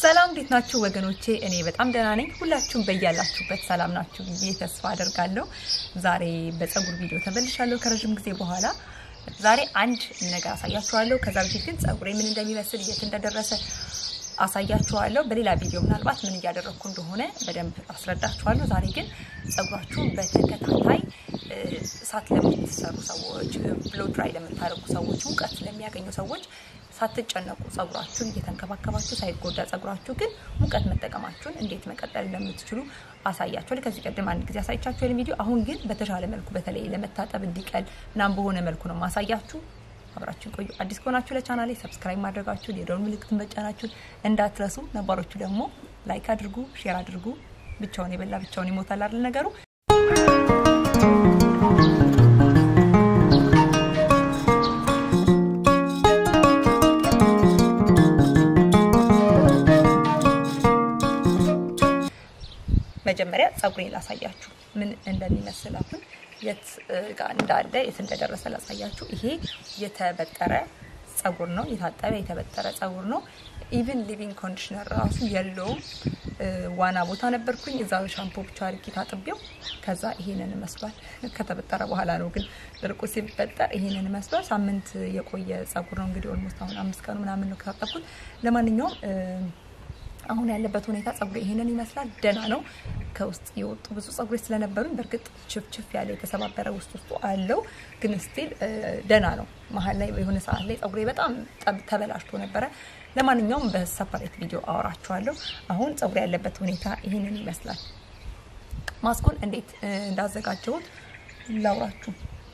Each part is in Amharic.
ሰላም እንዴት ናችሁ ወገኖቼ? እኔ በጣም ደህና ነኝ። ሁላችሁም በያላችሁበት ሰላም ናችሁ ብዬ ተስፋ አደርጋለሁ። ዛሬ በፀጉር ቪዲዮ ተመልሻለሁ ከረዥም ጊዜ በኋላ። ዛሬ አንድ ነገር አሳያችኋለሁ። ከዛ በፊት ግን ፀጉሬ ምን እንደሚመስል የት እንደደረሰ አሳያችኋለሁ። በሌላ ቪዲዮ ምናልባት ምን እያደረግኩ እንደሆነ በደንብ አስረዳችኋለሁ። ዛሬ ግን ፀጉራችሁን በተከታታይ እሳት ለምትሰሩ ሰዎች፣ ብሎ ድራይ ለምታደርጉ ሰዎች፣ ሙቀት ለሚያገኙ ሰዎች ሳትጨነቁ ፀጉራችሁን እየተንከባከባችሁ ሳይጎዳ ፀጉራችሁ ግን ሙቀት መጠቀማችሁን እንዴት መቀጠል እንደምትችሉ አሳያችኋል። ከዚህ ቀደም አንድ ጊዜ አሳይቻችኋል ቪዲዮ። አሁን ግን በተሻለ መልኩ በተለይ ለመታጠብ እንዲቀል ምናምን በሆነ መልኩ ነው ማሳያችሁ። አብራችሁን ቆዩ። አዲስ ከሆናችሁ ለቻናሌ ሰብስክራይብ ማድረጋችሁን የደወል ምልክቱን መጫናችሁን እንዳትረሱ። ነባሮቹ ደግሞ ላይክ አድርጉ፣ ሼር አድርጉ። ብቻውን የበላ ብቻውን ይሞታል አይደል ነገሩ። መጀመሪያ ፀጉሬን ላሳያችሁ ምን እንደሚመስል አሁን የት ጋር እንዳለ የት እንደደረሰ ላሳያችሁ። ይሄ የተበጠረ ፀጉር ነው፣ የታጠበ የተበጠረ ፀጉር ነው። ኢቭን ሊቪንግ ኮንዲሽነር ራሱ የለውም። ዋና ቦታ ነበርኩኝ፣ እዛ ሻምፖ ብቻ አድርጌ ታጥቤው፣ ከዛ ይሄንን መስሏል። ከተበጠረ በኋላ ነው ግን ድርቁ ሲበጠር ይሄንን መስሏል። ሳምንት የቆየ ፀጉር ነው እንግዲህ ኦልሞስት አሁን አምስት ቀኑ ምናምን ነው ከታጠብኩት። ለማንኛውም አሁን ያለበት ሁኔታ ፀጉሬ ይሄንን ይመስላል። ደህና ነው። ከውስጥ የወጡ ብዙ ፀጉሬ ስለነበሩኝ በእርግጥ ችፍችፍ ያለ የተሰባበረ ውስጥ ውስጡ አለው፣ ግን ስቲል ደህና ነው። መሀል ላይ የሆነ ሰዓት ላይ ፀጉሬ በጣም ተበላሽቶ ነበረ። ለማንኛውም በሰፓሬት ቪዲዮ አወራችኋለሁ። አሁን ፀጉሬ ያለበት ሁኔታ ይህንን ይመስላል። ማስኩን እንዴት እንዳዘጋጀሁት ላውራችሁ።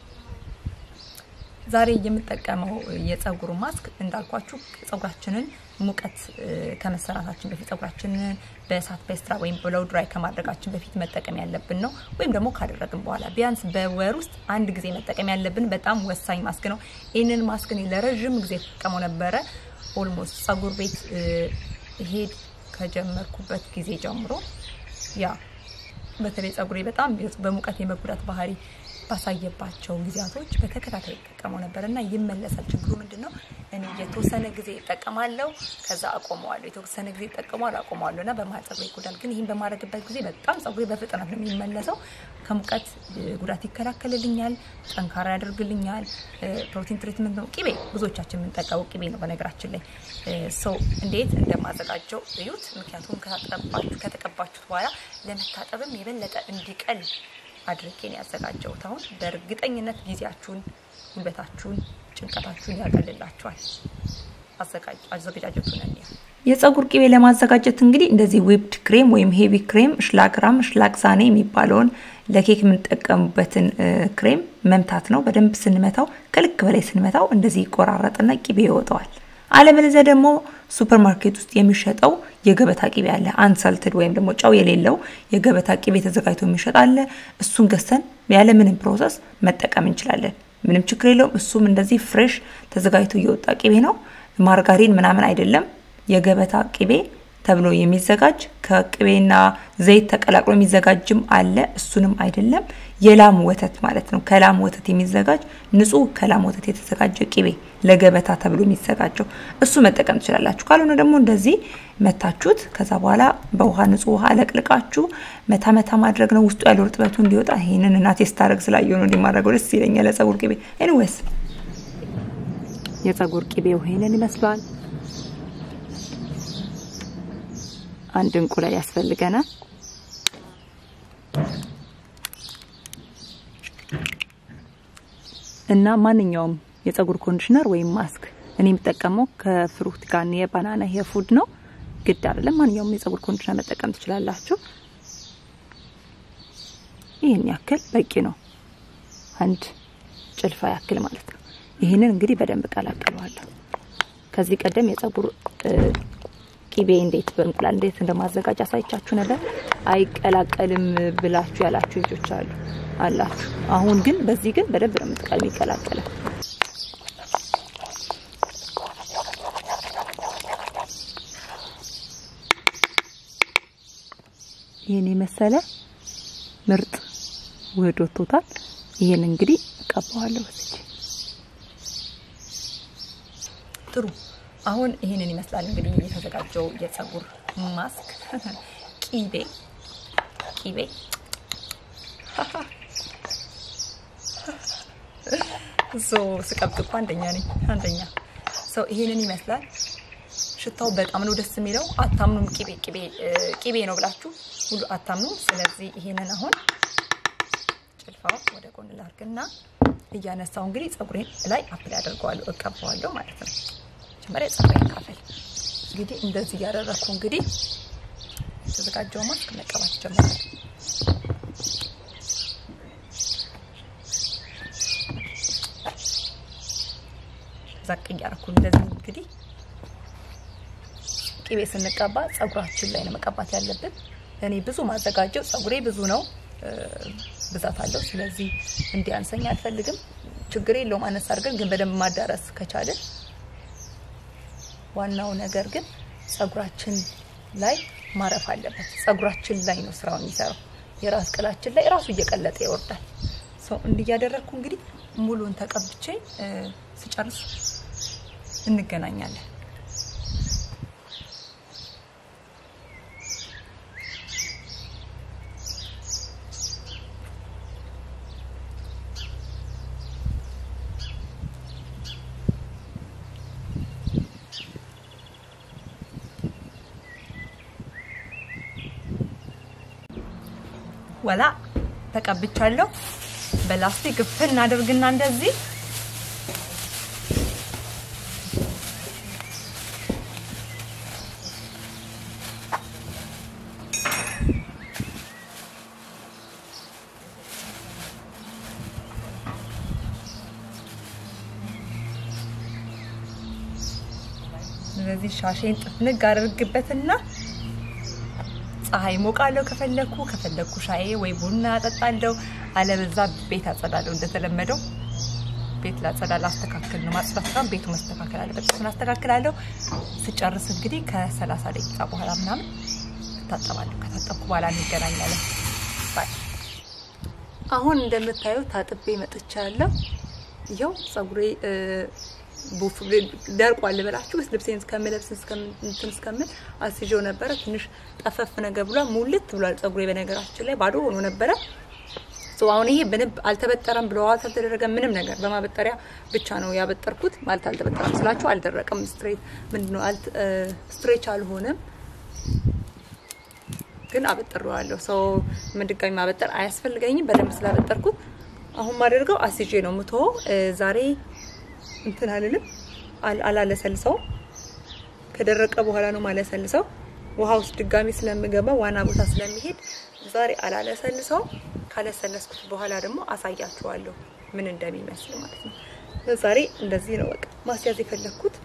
ዛሬ የምጠቀመው የፀጉር ማስክ እንዳልኳችሁ ፀጉራችንን ሙቀት ከመሰራታችን በፊት ፀጉራችንን በእሳት በስትራ ወይም ብሎው ድራይ ከማድረጋችን በፊት መጠቀም ያለብን ነው። ወይም ደግሞ ካደረግን በኋላ ቢያንስ በወር ውስጥ አንድ ጊዜ መጠቀም ያለብን በጣም ወሳኝ ማስክ ነው። ይህንን ማስክ እኔ ለረዥም ጊዜ ተጠቀመው ነበረ። ኦልሞስት ፀጉር ቤት ሄድ ከጀመርኩበት ጊዜ ጀምሮ ያ በተለይ ፀጉሬ በጣም በሙቀት የመጉዳት ባህሪ ባሳየባቸው ጊዜያቶች በተከታታይ ይጠቀመው ነበር እና ይመለሳል። ችግሩ ምንድን ነው? እኔ የተወሰነ ጊዜ ይጠቀማለሁ፣ ከዛ አቆመዋለሁ። የተወሰነ ጊዜ ይጠቀማለሁ፣ አቆመዋለሁ እና በመሀል ፀጉሬ ይጎዳል። ግን ይህን በማድረግበት ጊዜ በጣም ፀጉሬ በፍጥነት ነው የሚመለሰው። ከሙቀት ጉዳት ይከላከልልኛል፣ ጠንካራ ያደርግልኛል። ፕሮቲን ትሪትመንት ነው። ቅቤ ብዙዎቻችን የምንጠቀመው ቅቤ ነው። በነገራችን ላይ ሰው እንዴት እንደማዘጋጀው እዩት። ምክንያቱም ከተቀባችሁት በኋላ ለመታጠብም የበለጠ እንዲቀል አድርጌን ያዘጋጀሁት። አሁን በእርግጠኝነት ጊዜያችሁን፣ ጉልበታችሁን፣ ጭንቀታችሁን ያቀልላችኋል። አዘገጃጀቱን እንያ የፀጉር ቅቤ ለማዘጋጀት እንግዲህ እንደዚህ ዊፕድ ክሬም ወይም ሄቪ ክሬም ሽላግራም ሽላግዛኔ የሚባለውን ለኬክ የምንጠቀሙበትን ክሬም መምታት ነው። በደንብ ስንመታው ከልክ በላይ ስንመታው እንደዚህ ይቆራረጥና ቅቤ ይወጣዋል። አለበለዚያ ደግሞ ሱፐር ማርኬት ውስጥ የሚሸጠው የገበታ ቅቤ አለ። አንሰልትድ ወይም ደግሞ ጨው የሌለው የገበታ ቅቤ ተዘጋጅቶ የሚሸጥ አለ። እሱን ገዝተን ያለ ምንም ፕሮሰስ መጠቀም እንችላለን። ምንም ችግር የለውም። እሱም እንደዚህ ፍሬሽ ተዘጋጅቶ እየወጣ ቅቤ ነው። ማርጋሪን ምናምን አይደለም። የገበታ ቅቤ ተብሎ የሚዘጋጅ ከቅቤና ዘይት ተቀላቅሎ የሚዘጋጅም አለ። እሱንም አይደለም። የላም ወተት ማለት ነው። ከላም ወተት የሚዘጋጅ ንጹህ ከላም ወተት የተዘጋጀ ቅቤ ለገበታ ተብሎ የሚዘጋጀው እሱ መጠቀም ትችላላችሁ። ካልሆነ ደግሞ እንደዚህ መታችሁት፣ ከዛ በኋላ በውሃ ንጹህ ውሃ ለቅልቃችሁ መታ መታ ማድረግ ነው። ውስጡ ያለው እርጥበቱ እንዲወጣ። ይህንን እናቴ ስታደርግ ስላየሁ ነው እንዲማድረገው ደስ ይለኛል። ለጸጉር ቅቤ ኤኒዌይስ የጸጉር ቅቤው ይሄንን ይመስላል። አንድ እንቁላል ያስፈልገናል። እና ማንኛውም የፀጉር ኮንዲሽነር ወይም ማስክ እኔ የምጠቀመው ከፍሩት ጋር የባናና ሄር ፉድ ነው። ግድ አይደለም። ማንኛውም የፀጉር ኮንዲሽነር መጠቀም ትችላላችሁ። ይህን ያክል በቂ ነው። አንድ ጭልፋ ያክል ማለት ነው። ይህንን እንግዲህ በደንብ ቀላቅለዋለሁ። ከዚህ ቀደም የፀጉር ቅቤ እንዴት በእንቁላል እንዴት እንደማዘጋጅ አሳይቻችሁ ነበር። አይቀላቀልም ብላችሁ ያላችሁ ልጆች አሉ አላችሁ። አሁን ግን በዚህ ግን በደንብ ነው የምትቀል የሚቀላቀለው። ይህን የመሰለ ምርጥ ውህድ ወጥቶታል። ይህን እንግዲህ እቀባዋለሁ። ጥሩ አሁን ይህንን ይመስላል እንግዲህ የተዘጋጀው የፀጉር ማስክ ቂቤ ቂቤ ሶ ስቀብጥ እኮ አንደኛ ነኝ አንደኛ ሶ ይሄንን ይመስላል ሽታው በጣም ነው ደስ የሚለው አታምኑም ቂቤ ቂቤ ቂቤ ነው ብላችሁ ሁሉ አታምኑም ስለዚህ ይሄንን አሁን ጭልፋው ወደ ጎን ላርግና እያነሳው እንግዲህ ፀጉሬን ላይ አፕል ያደርገዋለሁ እቀባዋለሁ ማለት ነው መጀመሪያ ፀጉሬን ካፈል እንግዲህ እንደዚህ እያደረግኩ እንግዲህ የተዘጋጀው ማስክ መቀባት ጀምራል ዛቅ እያደረኩ እንደዚህ እንግዲህ ቅቤ ስንቀባ ፀጉራችን ላይ ነው መቀባት ያለብን። እኔ ብዙ ማዘጋጀው ፀጉሬ ብዙ ነው፣ ብዛት አለው። ስለዚህ እንዲያንሰኝ አልፈልግም። ችግር የለውም አነስ አድርገን ግን በደንብ ማዳረስ ከቻለን። ዋናው ነገር ግን ፀጉራችን ላይ ማረፍ አለበት። ፀጉራችን ላይ ነው ስራውን የሚሰራው። የራስ ቅላችን ላይ ራሱ እየቀለጠ ይወርዳል። ሰው እንዲያደረግኩ እንግዲህ ሙሉን ተቀብቼ ስጨርስ እንገናኛለን። ወላ ተቀብቻለሁ። በላስቲክ ግፍን እናደርግና እንደዚህ ስለዚህ ሻሼን ጥፍንግ አድርግበትና ፀሐይ ሞቃለሁ ከፈለኩ ከፈለኩ ሻዬ ወይ ቡና አጠጣለሁ። አለበዛ ቤት አጸዳለሁ። እንደተለመደው ቤት ላጸዳ ላስተካክል ነው። ማጽዳት ሳይሆን ቤቱ መስተካከል አለበት። እሱን አስተካክላለሁ። ስጨርስ እንግዲህ ከሰላሳ ደቂቃ በኋላ ምናምን እታጠባለሁ። ከታጠብኩ በኋላ እንገናኛለን። ባይ። አሁን እንደምታዩት ታጥቤ መጥቻለሁ። ይኸው ፀጉሬ ቡፍ ደርቋል ልበላችሁ። ልብሴን እስከምለብስ እንትን እስከምል አስይዤው ነበረ። ትንሽ ጠፈፍ ነገር ብሏል። ሙልት ብሏል ፀጉሬ። በነገራችን ላይ ባዶ ሆኖ ነበረ። አሁን ይሄ በንብ አልተበጠረም ብለዋል። አልተደረገም ምንም ነገር በማበጠሪያ ብቻ ነው ያበጠርኩት። ማለት አልተበጠረም ስላችሁ አልደረቀም። ስትሬት ምንድነው ስትሬች አልሆነም፣ ግን አበጥሬዋለሁ። ሰው ምን ድጋሚ ማበጠር አያስፈልገኝም። በደንብ ስላበጠርኩት አሁን ማደርገው አስይዤ ነው የምትሆው ዛሬ እንትን አልልም አላለሰልሰው። ከደረቀ በኋላ ነው ማለሰልሰው። ውሃ ውስጥ ድጋሚ ስለምገባ ዋና ቦታ ስለሚሄድ ዛሬ አላለሰልሰው። ካለሰለስኩት በኋላ ደግሞ አሳያችኋለሁ ምን እንደሚመስል ማለት ነው። ዛሬ እንደዚህ ነው በቃ ማስያዝ የፈለግኩት።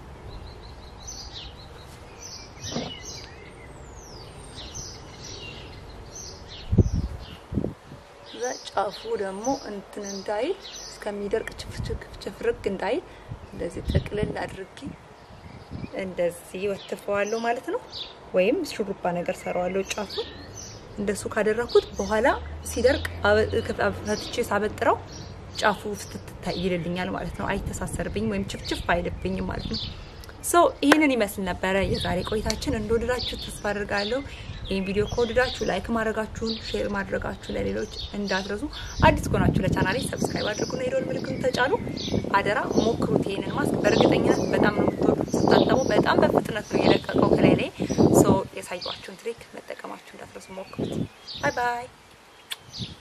ጫፉ ደግሞ እንትን እንዳይል እስከሚደርቅ ችፍርግ እንዳይል እንደዚህ ጥቅልል አድርጌ እንደዚህ ወትፈዋለሁ ማለት ነው። ወይም ሹሩባ ነገር ሰራዋለሁ ጫፉ እንደሱ ካደረኩት በኋላ ሲደርቅ ፈትቼ ሳበጥረው ጫፉ ፍትት ይልልኛል ማለት ነው። አይተሳሰርብኝም ወይም ችፍችፍ አይልብኝም ማለት ነው። ሶ ይህንን ይመስል ነበረ የዛሬ ቆይታችን። እንደወደዳችሁ ተስፋ አድርጋለሁ። ይህን ቪዲዮ ከወደዳችሁ ላይክ ማድረጋችሁን፣ ሼር ማድረጋችሁ ለሌሎች እንዳትረሱ። አዲስ ከሆናችሁ ለቻናሌ ሰብስክራይብ አድርጉና የደወል ምልክቱን ተጫኑ። አደራ ሞክሩት። ይሄንን ማስክ በእርግጠኝነት በጣም ነው የምትወዱት። ስታጠቡ በጣም በፍጥነት ነው የለቀቀው ከላይ ላይ። ሶ የሳየኋችሁን ትሪክ መጠቀማችሁ እንዳትረሱ፣ ሞክሩት። ባይ ባይ